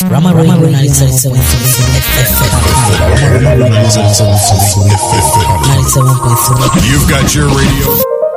Rama Radio 97.3 97.3 You've got your radio.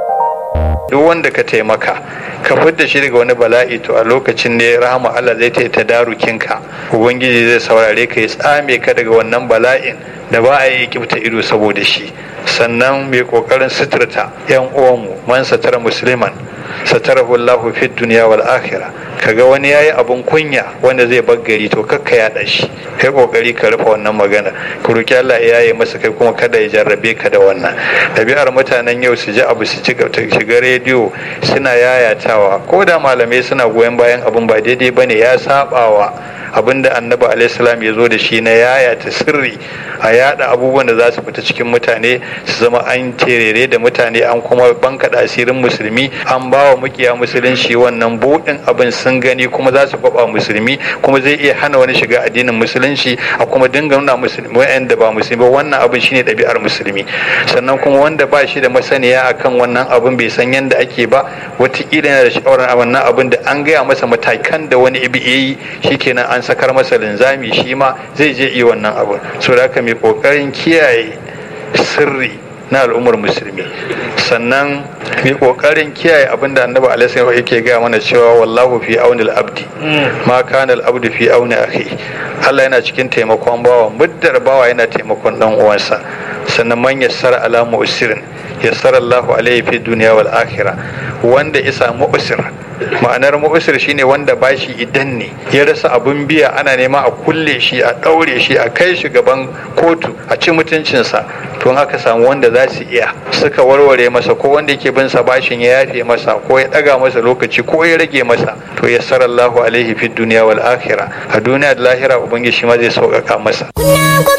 duk wanda ka taimaka ka fidda shi daga wani bala'i to a lokacin ne rahama Allah zai ta ta darukinka ubangiji zai saurare ka ya tsame ka daga wannan bala'in da ba a yi kibta ido saboda shi sannan mai kokarin suturta yan uwanmu man satara musliman satarahu Allahu fid dunya wal akhirah kaga wani yayi abun kunya wanda zai baggari to kakka yaɗa shi kai kokari ka rufe wannan magana ku roki Allah ya yaye masa kai kuma kada ya jarrabe ka da wannan ɗabi'ar mutanen yau su ji abu su ci shiga rediyo suna yayatawa ko da malamai suna goyon bayan abun ba daidai bane ya sabawa abin da annabi alaihissalam ya zo da shi na yayata sirri a yada abubuwan da za su fita cikin mutane su zama an terere da mutane an kuma bankaɗa asirin musulmi an ba wa mukiya musulunci wannan buɗin abin sun gani kuma za su kwaba musulmi kuma zai iya hana wani shiga addinin musulunci a kuma dinga nuna musulmi wa'anda ba musulmi ba wannan abin shine ɗabi'ar musulmi sannan kuma wanda ba shi da masaniya akan wannan abin bai san yadda ake ba wataƙila yana da sha'awar wannan abin da an gaya masa matakan da wani ibi yi shikenan an sakar masa linzami shi ma zai je iya wannan abin so da haka mai kokarin kiyaye sirri na al'ummar musulmi sannan mai kokarin kiyaye abin da annabi alaihi yake gaya mana cewa wallahu fi auni abdi ma kana al-abdu fi auni akhi Allah yana cikin taimakon bawa muddar bawa yana taimakon dan uwansa sannan man yassara ala mu'sirin yassara Allahu alaihi fi dunya wal akhirah wanda ya samu usir ma'anar mu'usir shine wanda bashi idan ne ya rasa abun biya ana nema a kulle shi a ɗaure shi a kai shi gaban kotu a ci mutuncinsa to haka samu wanda za su iya suka warware masa ko wanda yake bin sa bashin ya yafe masa ko ya ɗaga masa lokaci ko ya rage masa to ya sarallahu alaihi fid duniya wal akhirah a duniya da lahira ubangiji shi ma zai sauƙaƙa masa